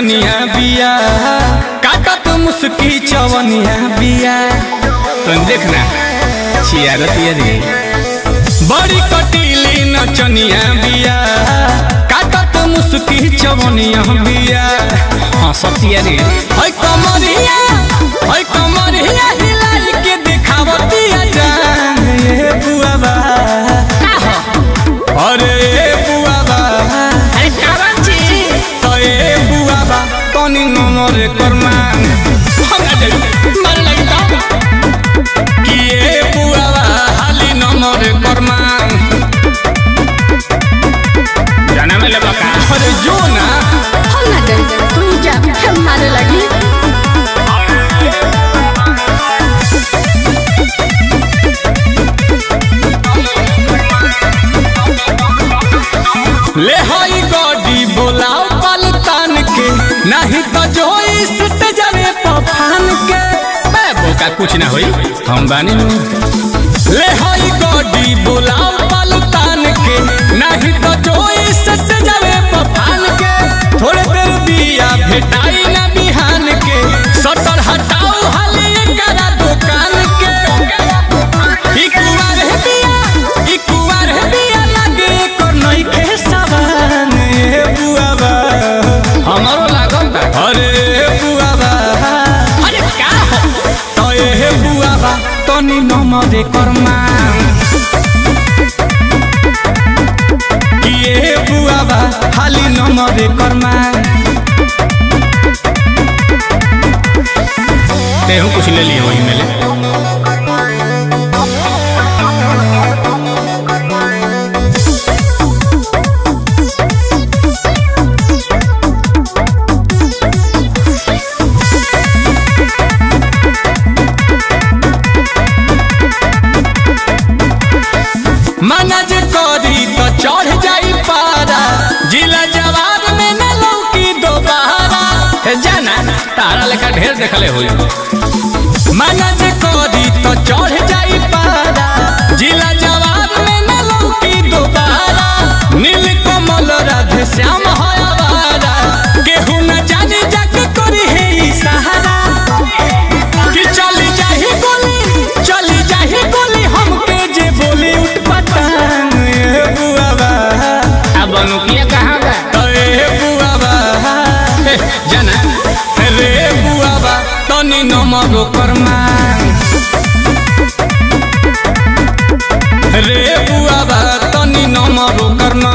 नचनिया बिया काटत मुस्की चवनिया बिया तुम देखना छियारत ये रे बड़ी कटीली नचनिया बिया काटत मुस्की चवनिया बिया हाँ सतिया रे है कमरिया है कमरिया हिलाई के दिखावतिया जान ये बुआबा अरे ए बुआबा अरे कारण छी तो ए बुआबा तनी नमर करमान हमरा दे मार लगी ता कि ए बुआबा हाली नमर करमान जाना में लेबा का अरे जो ना हम ना डर तू ही जा हम मारे लगी ले हई गॉडी बोलाओ पलतान के नहीं तो जो इस जरे पफान के मैं बोका कुछ ना होई हम बानी नु ले हई गॉडी बोलाओ पलतान के नहीं तो जो इस जरे पफान के थोड़े देर बिया भेटाई ना बिहान के सटर हटाओ हाले करा दुकान के ई कुवार है बिया ई कुवार है बिया लागे कर नई के सवान ए बुआबा हमारो लागल बा अरे बुआबा अरे का हो तो ए बुआबा तनी नमरे कर्मा कि ए बुआबा हाली नमरे कर्मा तेहू कुछ ले लिया वही में ले मना जे करी तो चढ़ जाई पारा जिला जवाब में न लौकी दोबारा हे जाना तारा लेखा ढेर देखले होई मना जे करी तो चढ़ जाई पारा जिला जवाब में न लौकी दोबारा नील कमल राधे श्याम है आवारा केहू न जाने जाके करी है ई सहारा कि चली जाही गोली चली जाही गोली हमके जे बोली उठ पटांग ए बुआबा अब अनुकिया कहाँ बा ए बुआबा ए, जाना रे बुआबा तनी नमरो कर्मा रे बुआबा तनी नमरो कर्मा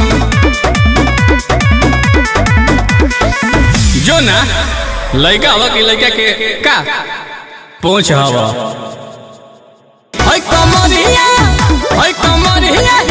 जो ना लड़का हवा की लड़का के का पहुंच हवा है कमरिया है कमरिया